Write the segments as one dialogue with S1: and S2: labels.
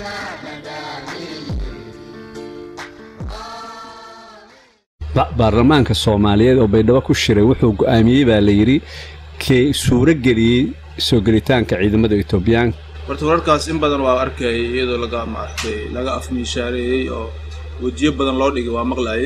S1: baarlamaanka soomaaliyeed oo baydhabo ku shiray wuxuu go'aamiyey baa la yidhi kee suuro geliyey soo gelitaanka ciidamada etoobiyaanka
S2: horta wararkaas in badan waa arkayay iyadoo laga maaragtay laga afmiishaareeyey oo wejiyo badan loo dhigay waa maqlayay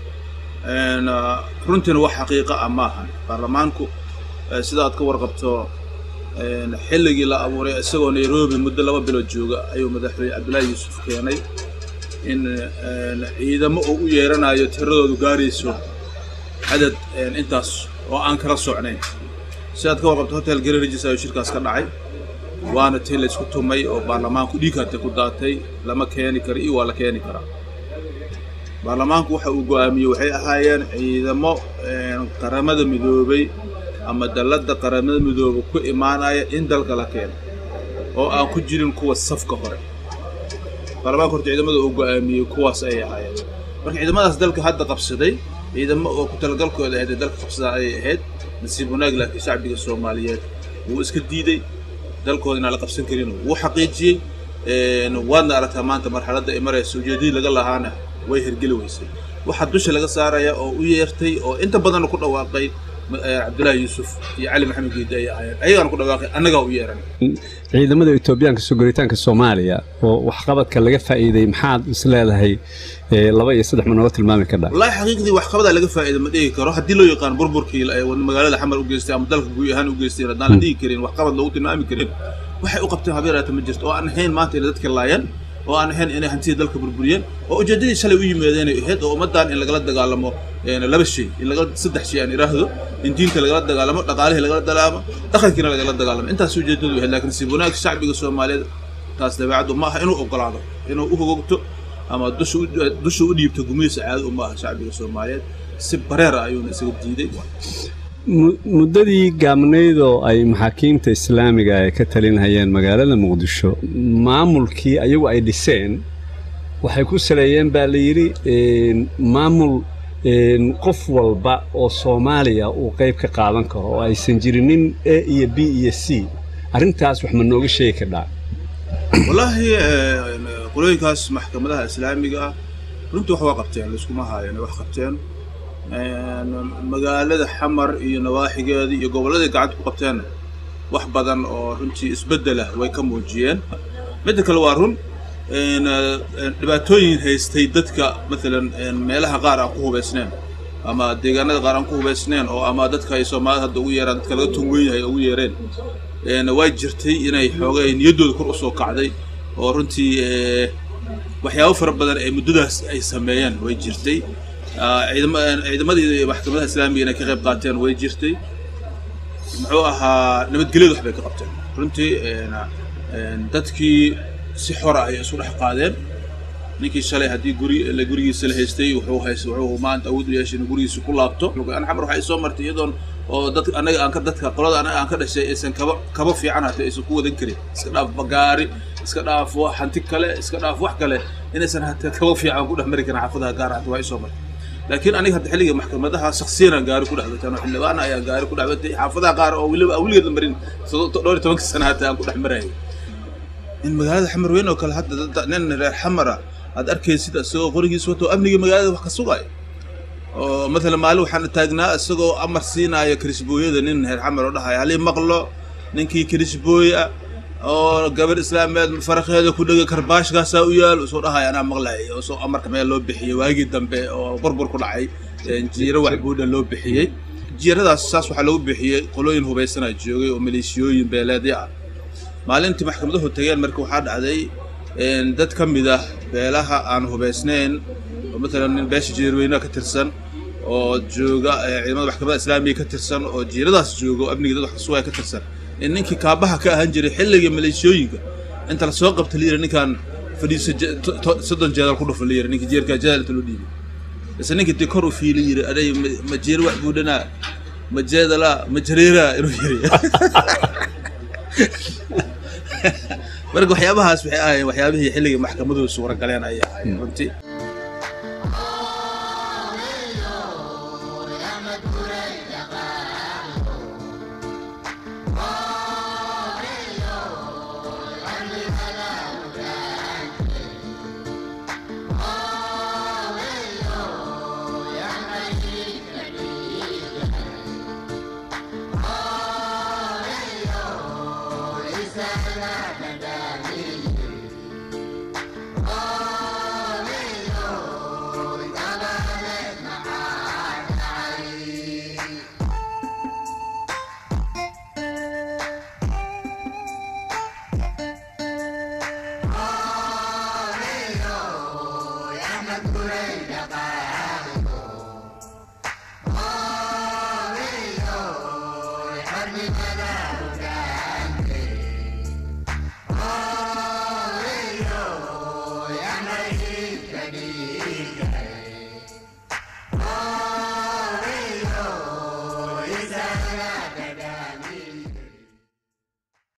S2: runtiina wax xaqiiqa ah maahan baarlamaanku sida aad ka warqabto xilligii la abuuray isagoo nairobi muddo laba bilood jooga ayuu madaxweyne cabdullaahi yuusuf keenay in ciidamo uu u yeeranayo tiradoodu gaarayso cadad intaas oo aan kala socnayn si aad ka warqabto hotel gararages ayuu shirkaas ka dhacay waana tii la isku tumay oo baarlamaanku dhiigkata ku daatay lama keeni kara iyo waa la keeni karaa baarlamaanku waxa uu go'aamiyey waxay ahaayeen ciidamo qaramada midoobay ama dalladda qaramada midooba ku imaanaya in dalka la keeno oo aan ku jirin kuwa safka hore baarlamaanka horta ciidamada uu go'aamiyey kuwaas ayay ahaayeen marka ciidamadaas dalka hadda qabsaday ciidamo oo ku talagalkooda ahayd ee dalka qabsadaa ayay ahayd nasiib wanaag laakiin shacbiga soomaaliyeed wuu iska diiday dalkooda inaan la qabsan karin wuu xaqiijiyey waadna aragtaa maanta marxaladda ay maraysa ujeedadii laga lahaana way hergeli weysay waxaa dusha laga saaraya oo u yeertay oo inta badanna ku dhawaaqay cabdullaahi yuusuf iyo cali maxamed geedi ayay ahaayeen ayagaana ku dhawaaqay annagaa u yeeran
S1: ciidamada etoobiyaanka soo gelitaanka soomaaliya oo waxqabadka laga faa'iiday maxaad is leedahay laba iyo saddex ma nooga tilmaami kardha
S2: wallaahi xaqiiqdii waxqabadaa laga faa'iida ma dhigi karo haddii loo yaqaan burburkii magaalada xamar u geystay ama dalka guud ahaan u geystay haddaan la dhigi karin waxqabad loogu tilmaami karin waxay u qabteen habeeraata ma jirto oo aan ahayn maanta inay dadka laayaan oo aan ahayn inay hantida dalka burburiyeen oo ujeeddadii shalay u yimaadeenay ahayd oo ummaddan in lagala dagaalamo laba shay in laga saddex shay aan idhaahdo in diinta lagala dagaalamo dhaqaalihii lagala dagaalamo dhaqankiina lagala dagaalamo intaas ujeeddadu ahayd laakiin si wanaag shacbiga soomaaliyeed taas dabeecaddu ma aha inuu ogolaado inuu u hogogto ama dusha dusha u dhiibto gumaysa caado uma aha shacbiga soomaaliyeed si bareer ah ayuuna isaga diiday
S1: muddadii gaabnaydoo ay maxaakiimta islaamiga ay ka talinhayeen magaalada muqdisho maamulkii ayagu ay dhiseen waxay ku saleeyeen baa la yidhi maamul qof walba oo soomaaliya uu qayb ka qaadan karo oo aysan jirinin a iyo b iyo c arrintaas wax ma nooga sheegi kardhaa
S2: wallaahi qolooyinkaas maxkamadaha islaamiga ah runtii wax waa qabteen laiskuma haayo inay wax qabteen magaalada xamar iyo nawaaxigeeda iyo gobolladai gacanta ku qabteen wax badan oo runtii isbeddelah way ka muujiyeen midda kale waa run dhibaatooyin haystay dadka maalan meelaha qaar aan ku hubaysneen ama deegaanada qaar aan ku hubaysneen oo ama dadka ay soomaalida hadda ugu yeeraan dadka laga tunweyn yahay ugu yeereen way jirtay inay xoogay niyaddooda kor u soo kacday oo runtii waxyaabo fara badan ee muddadaas ay sameeyeen way jirtay ciidamadii maxkamadaha islaamiga inay ka qayb qaateen way jirtay muxuu ahaa nabadgelyadu wax bay ka qabteen runtii dadkii si xora ayay isu dhex qaadeen ninkii shalay haddii guri gurigiisa la haystay wuxuu hays wuxuu maanta awood u yeeshay inuu gurigiisa ku laabto an xamar waxay soo martay iyadoon oo dad anaga aan ka dadka qolada anaga aan ka dhashay aysan kaba kaba fiican hata aysan ku wadan karin iska dhaaf bagaari iska dhaaf hanti kale iska dhaaf wax kale inaysan hata kaba fiican ku dhex mari karin xaafadaha gaar hata waa isoo martay laakiin aniga hadda xilliga maxkamadaha shaksiyanaan gaari ku dhexbataan oo xildhibaana ayaan gaari ku dhexbatay xaafadaha qaar oo weliba aan weligeed marin dhowr iyo tobanka sana hata aan ku dhex marayay in magaalada xamar weyn oo kale hadda nin reer xamara aad arkaysid isagoo qorigiis wato amnigii magaalada wax ka sugaayo oo maalan maalin waxaan taagnaa isagoo amar siinaayo karisbooyada nin reer xamar oo dhahaya halii maqlo ninkii karisbooya oo gabar islaameed farakheeda ku dhega karbaashkaasaa u yaal soo dhahaya anaa maqlay oo soo amarka meel loo bixiyey waagii dambe oo burbur ku dhacay jiiro wax buudha loo bixiyey jiiradaas saas waxaa loogu bixiyey qolooyin hubaysanaa joogay oo maleeshiyooyin beeleedya ah maalintii maxkamaduhu tageen marka waxaa dhacday dad ka mid ah beelaha aan hubaysnayn oo maalan nin beesha jeerweynaha ka tirsan oo jooga ciidamada maxkamada islaamiga ka tirsan oo jiiradaas jooga oo amniga dad wax kasugaya ka tirsan in ninkii kaabaha ka ahaan jiray xilligii maleeshiyooyinka inta la soo qabta layiri ninkaan fadhiiso soddon jeedal ku dhufa layiri ninkii jeerkaa jeedalta loo dhiibay base ninkii dee kor u fiili yiri aday ma jeer wax buudhanaa ma jeedala ma jareeraa inuu yiri marka waxyaabahaas waxay ahaayeen waxyaabihii xilligii maxkamaduhu suura galeen ayay ahaayeen runtii
S3: Oh,